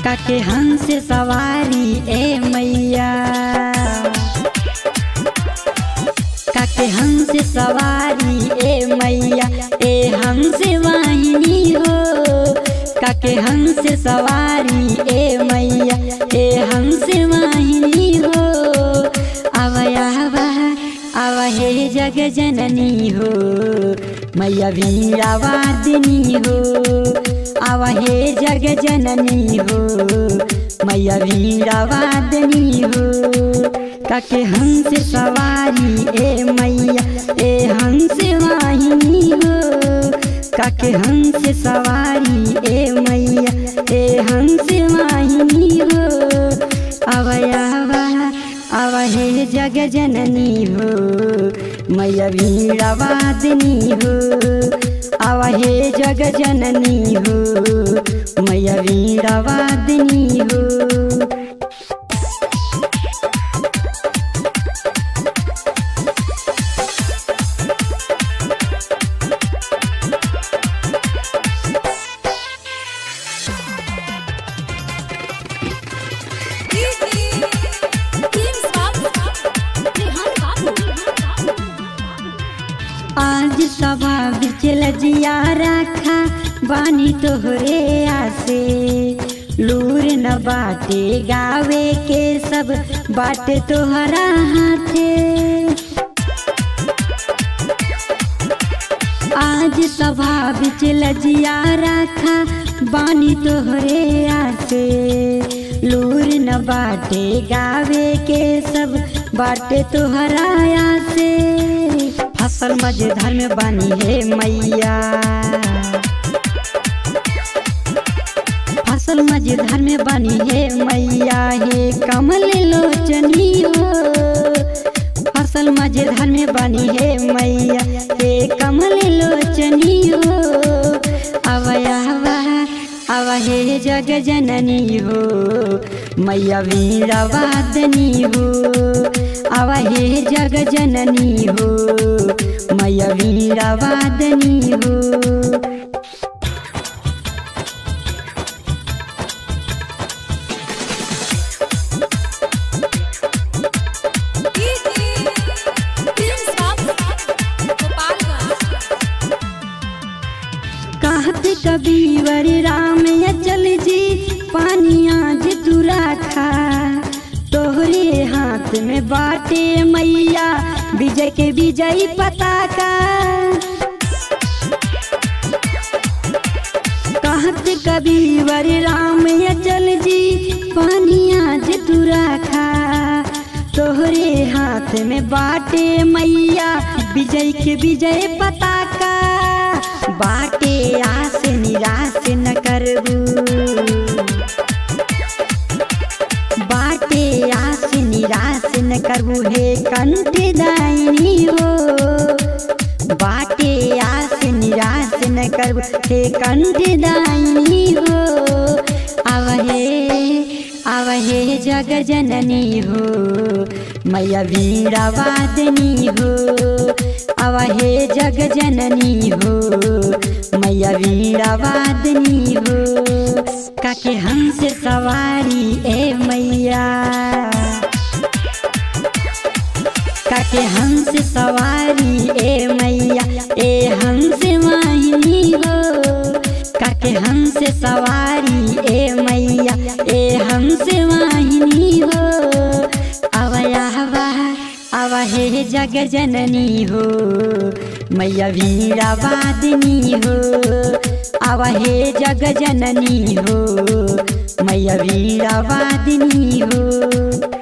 काके हंस सवारी ए मैया काके हंस सवारी ए मैया ए हंस वाहिनी हो काके हंस सवारी ए मैया ए हंस वाहिनी हो आवया आव हे जग जननी हो मैया वीरावादिनी हो आव हे जग जननी हो मैया वीरावादिनी हो काके हंस सवारी ए मैया ए हंस वाहिनी हो काके हंस सवारी ए मैया ए हंस वाहिनी हो अवया अव हे जग जननी हो मैया वीरावादिनी हो अव हे जग जननी हो मैया वीरावादिनी हो आज सभा बिचल जिया रखा बानी तोहरे आसे लूर न बाटे गावे के सब बाटे तोहरा हाथे आज सभा बिचल जिया रखा बानी तोहरे आसे लूर न बाटे गावे के सब बाटे तोहरा आसे फसल मजेदार में बानी है मैया फसल मजेदार में बानी है मैया हे कमल लोचनी हो फसल मजेदार में बानी है मैया हे कमल लोचनी हो अवया अव हे जग जननी हो मैया वीरावादनी हो अव हे जग जननी हो मैया वीरावादनी हो कहते कबीवर राम या चल जी पानिया जे तू राखा तोहरे हाथ में बाटे मैया विजय के विजयी पताका कहते कबीवर राम या चल जी पानिया जे तू राखा तोहरे हाथ में बाटे मैया विजय के विजय पताका बाटे आस निराश न करबू बाटे आस निराश न करबू हे कंठ दायनी हो बाटे आस निराश न करबू हे कंठ दायनी हो अब हे अब हे जग जननी हो मैया वीरावादनी हो अब हे जग जननी हो मैया वीरावादनी हो काके हंस सवारी ए मैया काके हंस सवारी ए मैया ए हंस वाहिनी हो काके हंस सवारी ए मैया ए हंस वाहिनी हो अवया अव हे जग जननी हो मैया वीरावादिनी हो अव हे जग जननी हो मैया वीरावादिनी हो